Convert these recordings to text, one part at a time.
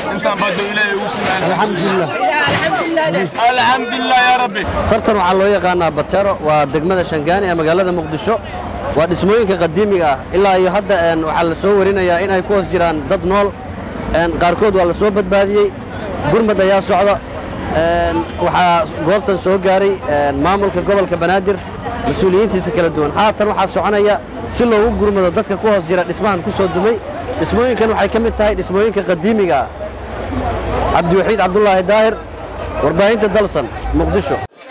intaan baa doo ilaahay ugu sugnaan alxamdulilah alxamdulilah yaa rabbi sartan waxaa loo yaqaanaa batero waa degmada shangaani ee magaalada muqdisho waa dhismooyinka qadiimiga ah ilaa iyo hadda een, waxaa la soo warinayaa in ay ku hoos jiraan dad nool een, qaarkood waa la soo badbaadiyey gurmad ayaa socda een, waxaa goobtan soo gaaray een, maamulka gobolka banaadir mas-uuliyiintiisa kala duwan haatan waxaa soconaya si loogu gurmado dadka ku hoos jira dhismahan ku soo dumay dhismooyinkan waxay ka mid tahay dhismooyinka qadiimiga ah cabdiwaxiid cabdulaahi daahir warbaahinta dalsan muqdisho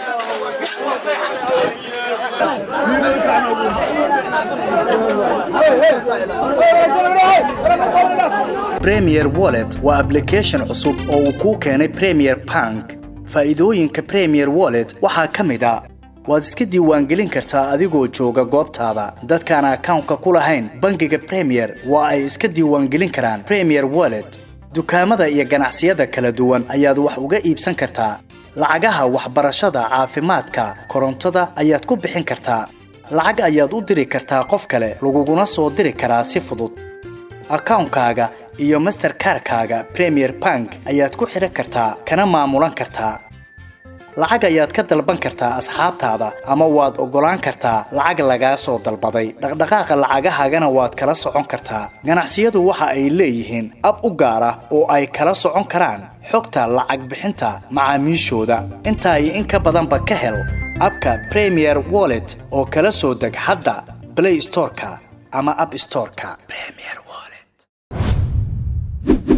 Premier Wallet waa application cusub oo uu kuu keenay Premier Bank. Faa'iidooyinka Premier Wallet waxaa ka mid ah waad iska diiwaangelin kartaa adigoo jooga goobtaada. Dadkaan akawnka ku lahayn bangiga Premier waa ay iska diiwaangelin karaan Premier Wallet. Dukaamada iyo ganacsiyada kala duwan ayaad wax uga iibsan kartaa. Lacagaha waxbarashada, caafimaadka, korontada ayaad ku bixin kartaa. Lacag ayaad u diri kartaa qof kale, laguguna soo diri karaa si fudud. akawnkaaga iyo masterkarkaaga premier bank ayaad ku xidhan kartaa kana maamulan kartaa lacag ayaad ka dalban kartaa asxaabtaada ama waad oggolaan kartaa lacag lagaa soo dalbaday dhaqdhaqaaqa lacagahaagana waad kala socon kartaa ganacsiyadu waxa ay leeyihiin ab u gaar ah oo ay kala socon karaan xogta lacag bixinta macaamiishooda intaa iyo in ka badanba ka hel abka premier wallet oo kala soo deg hadda play storeka ama app storeka premier wallet